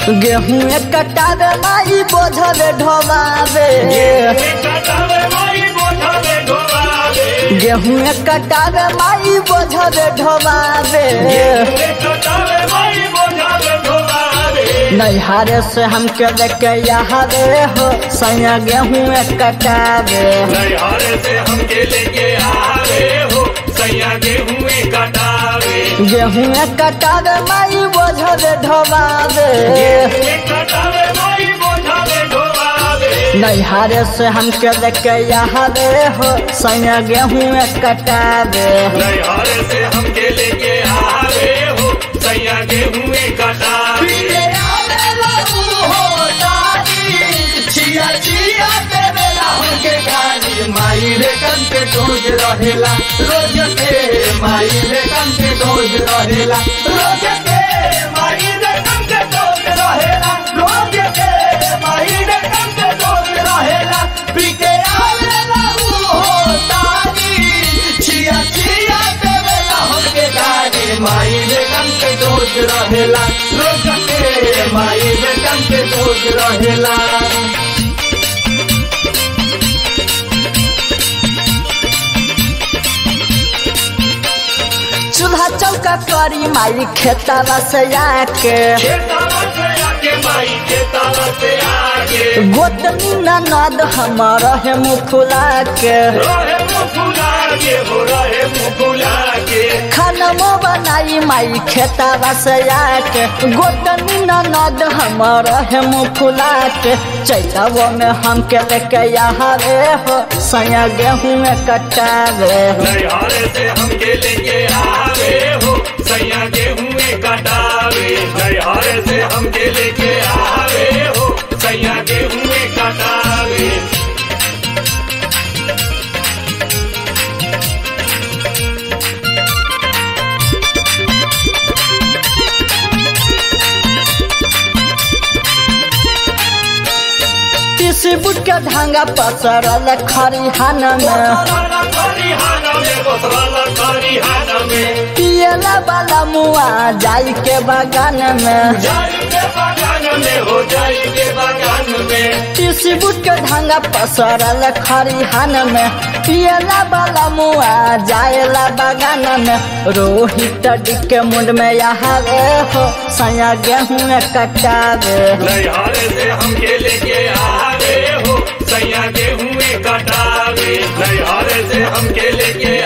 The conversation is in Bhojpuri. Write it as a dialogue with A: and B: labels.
A: गेहूं कटावे माई बोझल ढोवावे गेहूं कटावे माई बोझल ढोवावे नैहारे से हमके लेके यहाँ रे हो सैया गेहूं कटावे गेहूं कटावे माई बोझल ढोवावे नैहारे से हमके लेके यहाँ रे हो सैया गेहूं कटावे
B: से हमके लेके आ रहे हो सैया गेहूं कटावे
C: माई रे कन के डोज रहेला रोज के माई रे कन के डोज रहेला रोज के माई रे कन के डोज रहेला रोज के माई रे कन के डोज रहेला पीके आवेला ऊ हो तारी छिया छिया देवेला हमके गाड़ी माई रे कन के डोज रहेला रोज के माई रे कन के डोज रहेला
A: चूल्हा चौका करी माई खेतवा से आके गोतनी ननद हमर है मुखुला के खानमो बनाई माई खेतवा से आके गोतनी ननद हमर है मुखुला के चैतवो में हमके लेके यहाँ रे हो सैया गेहूं में कटावे
B: सैया गेहूं कटावे नैहारे से हमके लेके आवे हो सैया गेहूं कटावे
A: तीसी बुट के धांगा पसरल खरिहान में पियला वाला मुआ जाई के बगान में तीसी बुट के धांगा पसरल खरिहान में पियला वाला मुआ जाएला बगान में रोहित के मुंड में यहाँ रे हो सया गेहूं में कटावे
B: से हमके लेके आवे हो सैया गेहूं कटावे नैहारे से हमके लेके